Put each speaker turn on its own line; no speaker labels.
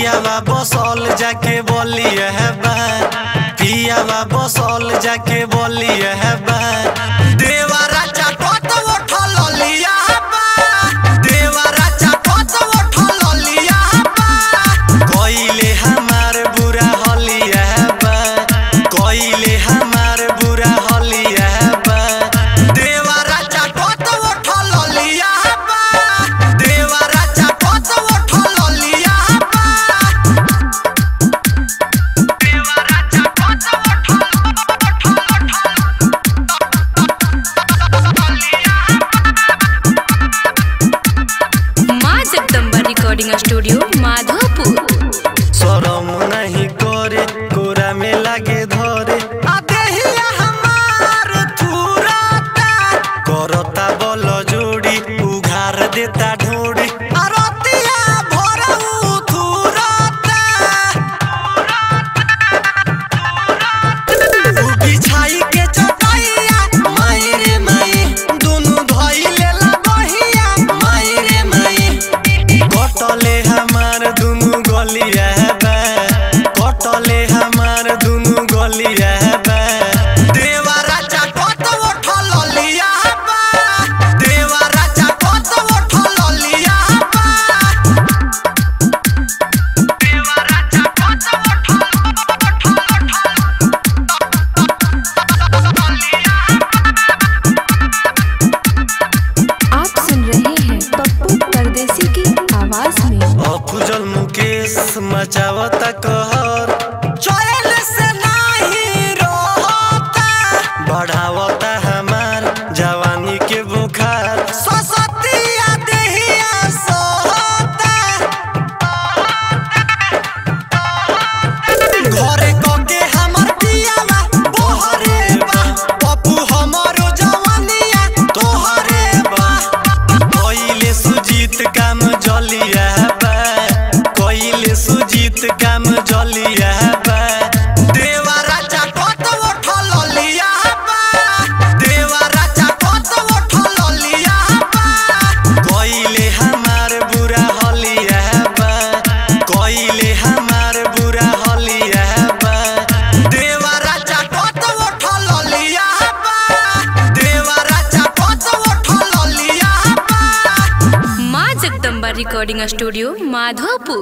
पियावा बसौल जाके बोलिए है बा पियावा बसौल जाके बोलिए है बा देवारा चाटत उठल लिया बा देवारा चाटत उठल लिया बा कोइले हमार बुरा हलिया बा कोइले हमार बुरा हलिया बा देवारा चाटत उठल लिया बा देवारा चाटत उठल लिया बा देवारा चाटत
माँ जगदम्बा रिकॉर्डिंग स्टूडियो माधोपुर
शरम नहीं करे कोरा में लागे धरे आ देहिया हमार थुराता करता बल जोड़ी उघार देता ढोड़ी आ रतिया भर उ थुराता उ बिछाई के चटाइया माई रे माई दुनु धइले ला बहिया माई रे माई कटले हमार दुनु गलिया बा कटले हमार दुनु गलिया बा देवारा चाटत उठल लिया बा देवारा चाटत उठल लिया बा देवारा चाटत
आप सुन रहे हैं पप्पू परदेसी की आवाज में
अफुजल मुकेश मचावता कहर चैन से नाही रहता बढ़ावता हमार जवानी के बुखार ससतिया देहिया सोहता घरे कके हमर पियावा बोहरे बा पप्पू हमरो जवानिया तोहरे बा कइले सुजीत काम जलिया बा कइले सुजीत काम जलिया बा देवारा चाटत उठल लिया बा देवारा चाटत उठल लिया बा कइले हमार बुरा हलिया बा कइले हमार बुरा हलिया बा देवारा चाटत उठल लिया बा देवारा चाटत उठल लिया बा
माँ जगदम्बा रिकॉर्डिंग स्टूडियो माधोपुर